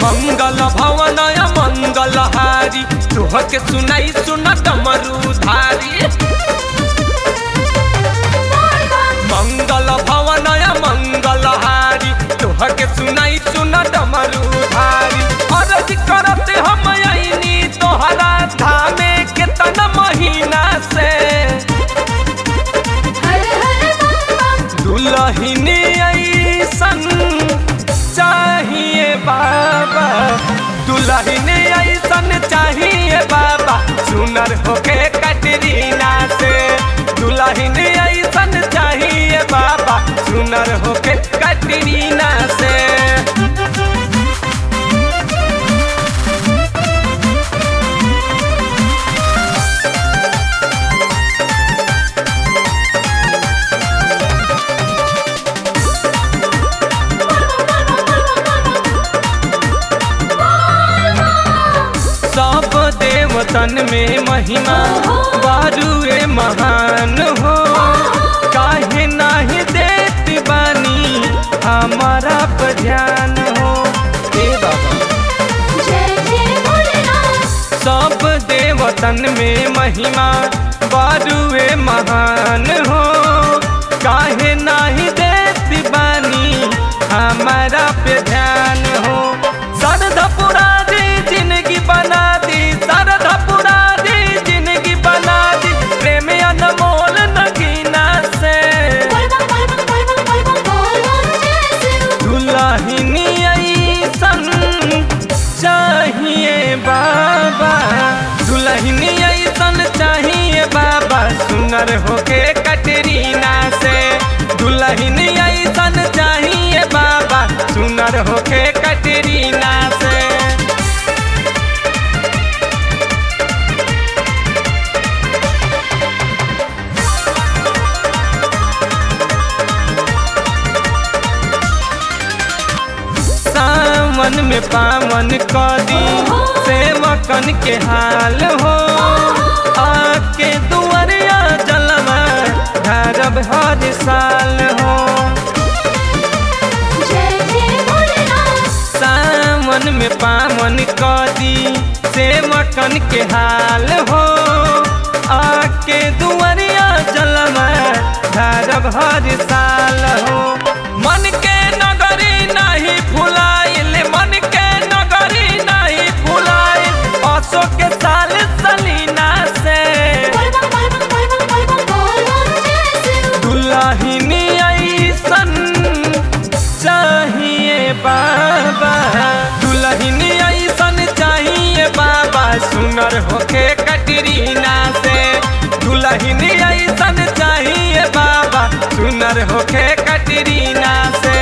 मंगल भवनय मंगल हारी तुह के सुनाई सुन डमरू धारी मंगल भवनय मंगल हारी तुह के सुनाई सुन डमरू धारी अरज करत हम आईनी तोहरा धामे केतना महीना से हर हर बम बम दुलहिनी ऐसन चाहिए बाबा दुलहिनी ऐसन चाहिए बाबा सुनर होके कटरीना से दुलहिनी ऐसन चाहिए बाबा सुनर होके कटरीना से सब देवतन में महिमा बारुए महान हो काहे नाही देत बानी हमारा पर ध्यान हो हे बाबा जय जय भोलेनाथ सब देवतन में महिमा बारुए महान हो काहे नाही देत बानी हमारा पे ध्यान हो सरधा पुरा दी जिंदगी बना दी सरधा पुरा दी जिंदगी बना दी प्रेम अनमोल नगीना से बोल बम बोल बम बोल बम बोल बम बोल बम जय शिव दुल्हनी ऐसन चाहिए बाबा दुल्हनी ऐसन चाहिए बाबा सुनर होके कटरीना से दुल्हनी ऐसन चाहिए बाबा सुनर होके कटरीना से सावन में पावन कदी सेवकन के हाल हो आके दुआरिया जलवा धरब हर साल हो जय जय भोलेनाथ सावन में पावन कदी सेवकन के हाल हो आके दुआरिया जलवा धरब हर साल हो मन के नगरी नहीं फुलाइल मन के नगरी नहीं फुलाइल असो के साल सलीना से बोल बम बोल बम बोल बम बोल बम बोल बम जय शिव दुल्हनी ऐसन चाहिए बाबा दुल्हनी ऐसन चाहिए बाबा सुनर होके कटरीना से दुल्हनी ऐसन चाहिए बाबा सुनर होके कटरीना से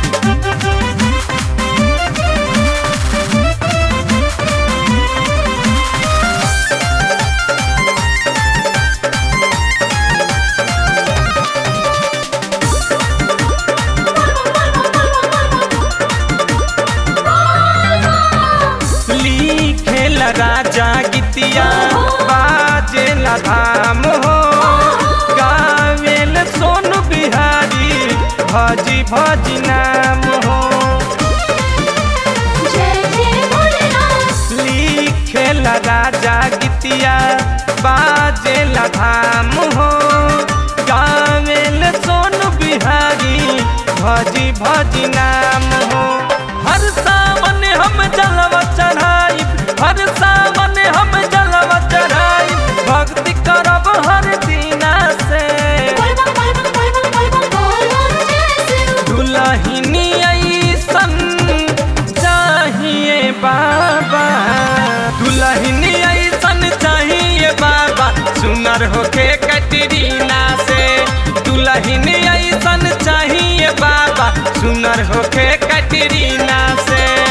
लिखेला राजा गीतिया बाजेला धाम हो गावेल सोनू बिहारी भजी भजी नाम हो जय जय भोलेनाथ लिखेला राजा गीतिया बाजेला धाम हो गावेल सोनू बिहारी भजी भजी नाम हो हर सावन हम जलवा चढ़ाई हर सावन हम जलवा चढ़ाई भक्ति करब हर दीना से बोल बम बोल बम बोल बम बोल बम बोल बम जय शिव दुल्हनी ऐसन चाहिए बाबा दुल्हनी ऐसन चाहिए बाबा सुनर होके कटरीना से दुल्हनी ऐसन चाहिए बाबा सुनर होके कटरीना से